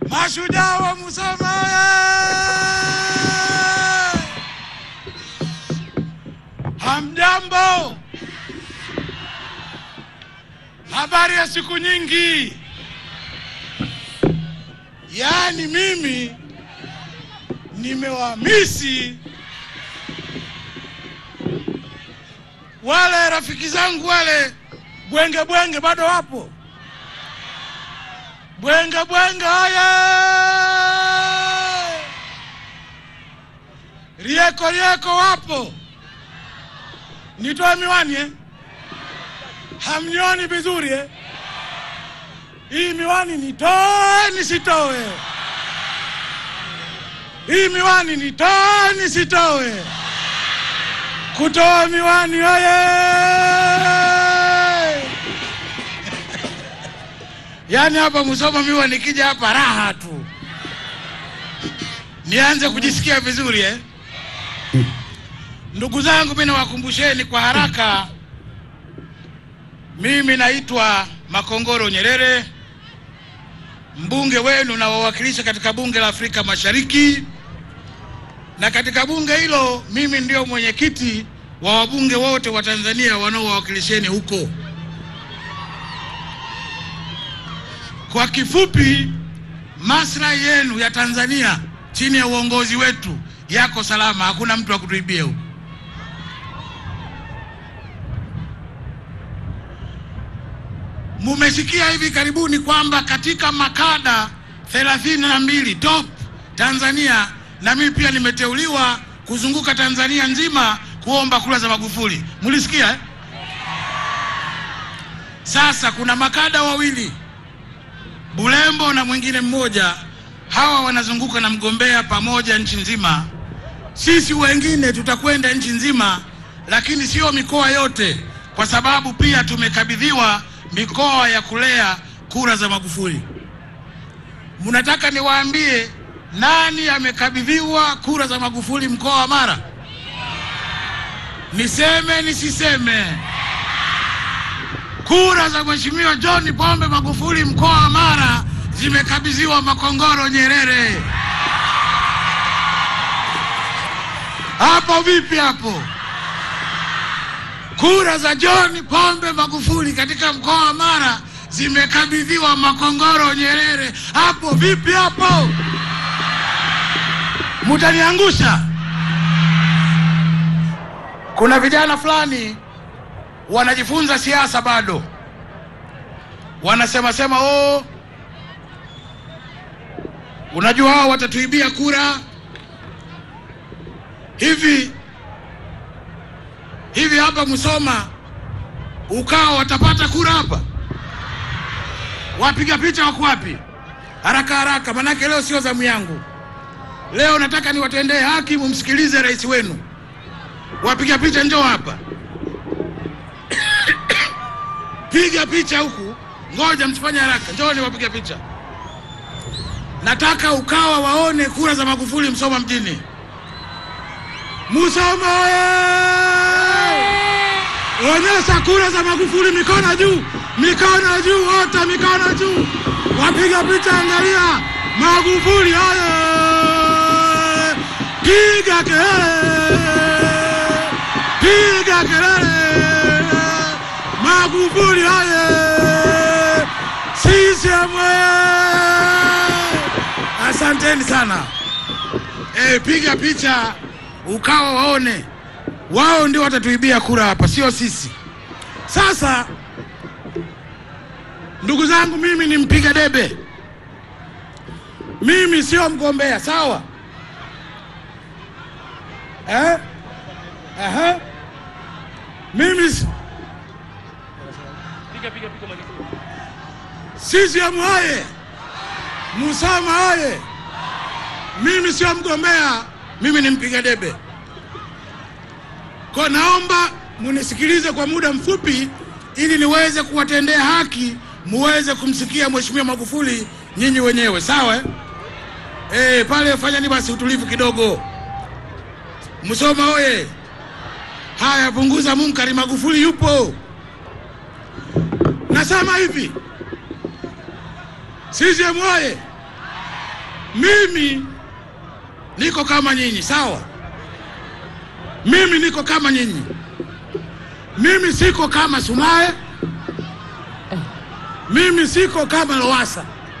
Mashujaa wa Musoma hamjambo? Habari ya siku nyingi. Yaani mimi nimewamisi wale rafiki zangu wale bwenge bwenge, bado wapo bwenge bwenge, haya rieko rieko, wapo. Nitoe miwani eh? Hamnioni vizuri eh? Hii miwani nitoe nisitoe? Hii miwani nitoe nisitoe? Kutoa miwani oye! Yaani hapa Musoma miwa nikija hapa raha tu, nianze kujisikia vizuri eh? Ndugu zangu, mimi nawakumbusheni kwa haraka, mimi naitwa Makongoro Nyerere, mbunge wenu na wawakilisha katika bunge la Afrika Mashariki, na katika bunge hilo mimi ndio mwenyekiti wa wabunge wote wa Tanzania wanaowawakilisheni huko. Kwa kifupi, maslahi yenu ya Tanzania chini ya uongozi wetu yako salama, hakuna mtu wa kutuibia huko. Mumesikia hivi karibuni kwamba katika makada thelathini na mbili top Tanzania, na mimi pia nimeteuliwa kuzunguka Tanzania nzima kuomba kura za Magufuli. Mulisikia eh? Sasa kuna makada wawili Bulembo na mwingine mmoja, hawa wanazunguka na mgombea pamoja nchi nzima. Sisi wengine tutakwenda nchi nzima, lakini sio mikoa yote, kwa sababu pia tumekabidhiwa mikoa ya kulea kura za Magufuli. Mnataka niwaambie nani amekabidhiwa kura za Magufuli mkoa wa Mara? Niseme nisiseme? Kura za Mheshimiwa John Pombe Magufuli mkoa wa Mara zimekabidhiwa Makongoro Nyerere. Hapo vipi hapo? Kura za John Pombe Magufuli katika mkoa wa Mara zimekabidhiwa Makongoro Nyerere. Hapo vipi hapo? Mutaniangusha. Kuna vijana fulani wanajifunza siasa bado, wanasema sema, oh, unajua hao watatuibia kura hivi hivi. Hapa Musoma ukao watapata kura hapa? Wapiga picha wako wapi? Haraka haraka, manake leo sio zamu yangu. Leo nataka niwatendee haki, mumsikilize rais wenu. Wapiga picha njoo hapa piga picha huku, ngoja msifanye haraka, njooni wapiga picha. Nataka Ukawa waone kura za Magufuli Msoma mjini. Musoma oye! Onyesha kura za Magufuli, mikono juu, mikono juu, wote mikono juu, wapiga picha, angalia Magufuli oye! Piga kelele, piga kelele Magufuli haye! CCM Asanteni sana. E, piga picha Ukawa waone, wao ndio watatuibia kura hapa, sio sisi. Sasa ndugu zangu, mimi ni mpiga debe, mimi sio mgombea, sawa eh? Aha. Mimi CCM haye! Musoma haye! Mimi sio mgombea, mimi ni mpiga debe. Kwa naomba munisikilize kwa muda mfupi, ili niweze kuwatendea haki, muweze kumsikia Mheshimiwa Magufuli nyinyi wenyewe, sawa eh? Eh, pale fanyani basi utulivu kidogo. Musoma oye! Haya, punguza munkari, Magufuli yupo. Nasema hivi, CCM oye! mimi niko kama nyinyi, sawa? Mimi niko kama nyinyi, mimi siko kama Sumaye, mimi siko kama Lowassa.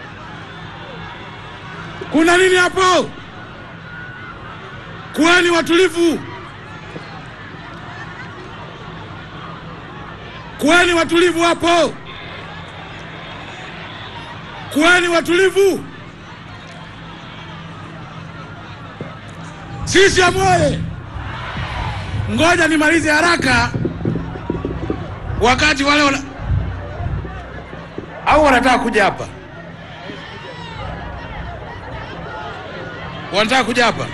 Kuna nini hapo? Kuweni watulivu, kuweni watulivu hapo, kuweni watulivu. Sisi amoye, ngoja nimalize haraka, wakati wale wana... au wanataka kuja hapa, wanataka kuja hapa.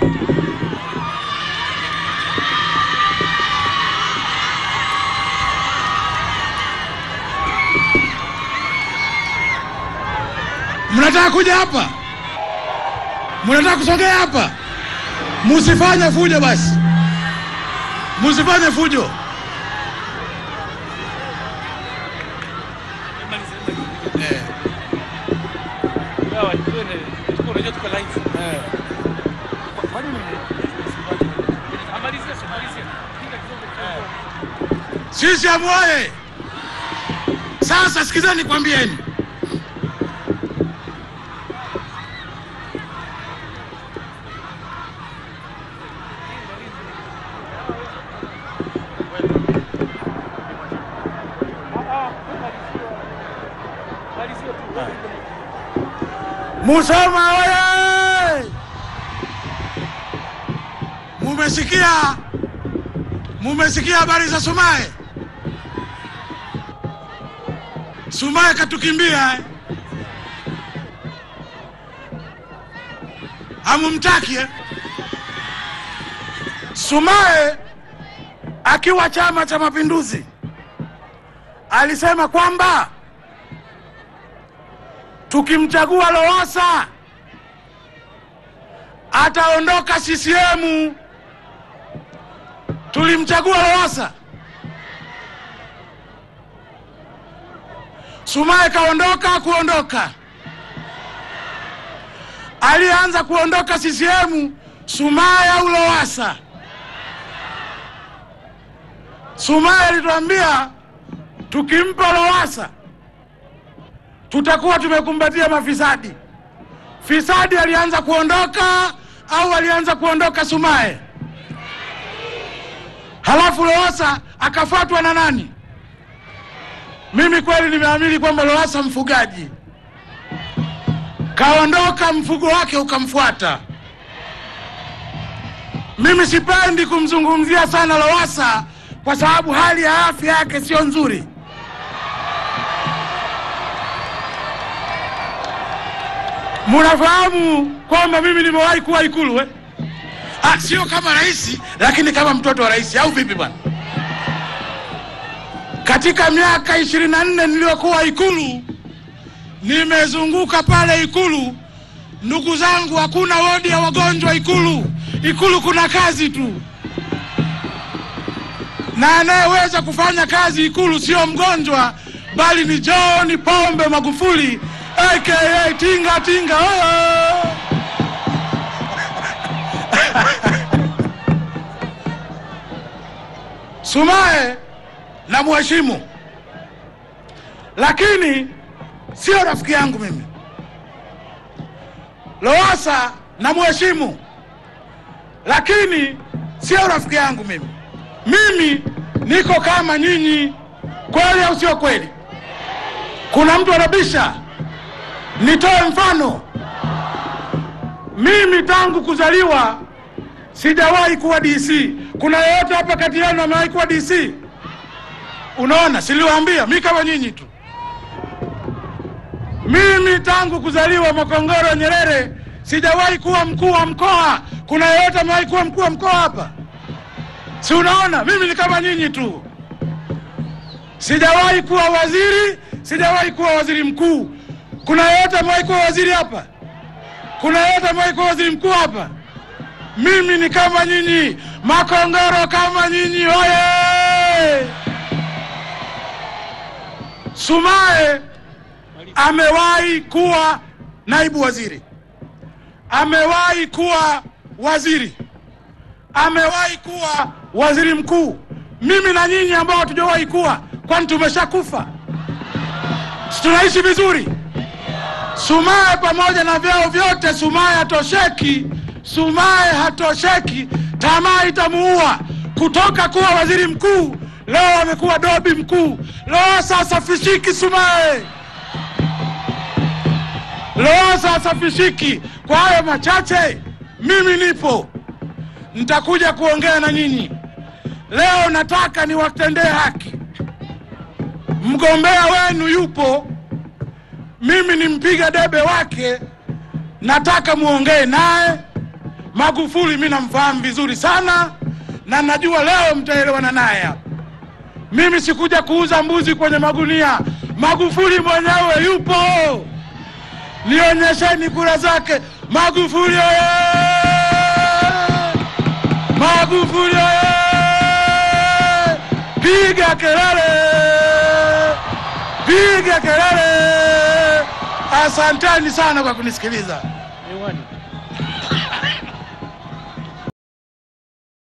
Mnataka kuja hapa? Mnataka kusogea hapa? Musifanye fujo basi, musifanye fujo. Eh, eh. Sisi amuoye. Sasa sikizeni, kwambieni Musoma oye! Mumesikia, mumesikia habari za Sumaye? Sumaye katukimbia eh? Hamumtaki eh? Sumaye akiwa Chama cha Mapinduzi alisema kwamba tukimchagua Lowassa ataondoka CCM. Tulimchagua Lowassa, Sumaye kaondoka. Kuondoka alianza kuondoka CCM, Sumaye au Lowassa? Sumaye alituambia tukimpa Lowassa tutakuwa tumekumbatia mafisadi. Fisadi alianza kuondoka au alianza kuondoka Sumaye? Halafu Lowassa akafuatwa na nani? Mimi kweli nimeamini kwamba Lowassa mfugaji kaondoka, mfugo wake ukamfuata. Mimi sipendi kumzungumzia sana Lowassa kwa sababu hali ya afya yake sio nzuri. Munafahamu kwamba mimi nimewahi kuwa Ikulu eh? Ah, sio kama rais, lakini kama mtoto wa rais, au vipi bwana? Katika miaka ishirini na nne niliyokuwa Ikulu, nimezunguka pale Ikulu, ndugu zangu, hakuna wodi ya wagonjwa Ikulu. Ikulu kuna kazi tu, na anayeweza kufanya kazi Ikulu sio mgonjwa, bali ni John Pombe Magufuli aka tinga tinga. Oh! Sumaye na mheshimu, lakini sio rafiki yangu mimi. Lowassa na mheshimu, lakini sio rafiki yangu mimi. Mimi niko kama nyinyi, kweli au sio kweli? Kuna mtu anabisha? Nitoe mfano. Mimi tangu kuzaliwa sijawahi kuwa DC. Kuna yeyote hapa kati yenu amewahi kuwa DC? Unaona, siliwaambia mi kama nyinyi tu. Mimi tangu kuzaliwa Makongoro Nyerere sijawahi kuwa mkuu wa mkoa. Kuna yeyote amewahi kuwa mkuu wa mkoa hapa? Si unaona, mimi ni kama nyinyi tu. Sijawahi kuwa waziri, sijawahi kuwa waziri mkuu. Kuna yeyote amewahi kuwa waziri hapa? Kuna yeyote amewahi kuwa waziri mkuu hapa? Mimi ni kama nyinyi, Makongoro kama nyinyi. Oye! Sumaye amewahi kuwa naibu waziri, amewahi kuwa waziri, amewahi kuwa waziri mkuu. Mimi na nyinyi ambao hatujawahi kuwa, kwani tumeshakufa? Si tunaishi vizuri? Sumaye pamoja na vyeo vyote, Sumaye hatosheki, Sumaye hatosheki. Tamaa itamuua kutoka kuwa waziri mkuu, leo amekuwa dobi mkuu. Lowassa hasafishiki Sumaye, Lowassa hasafishiki. Kwa hayo machache, mimi nipo, nitakuja kuongea na nyinyi leo. Nataka niwatendee haki. Mgombea wenu yupo mimi ni mpiga debe wake, nataka muongee naye. Magufuli mi namfahamu vizuri sana, na najua leo mtaelewana naye hapa. Mimi sikuja kuuza mbuzi kwenye magunia. Magufuli mwenyewe yupo, nionyesheni kura zake. Magufuli oye! Magufuli oye! Piga kelele, piga kelele! Asanteni sana kwa kunisikiliza. Miwani.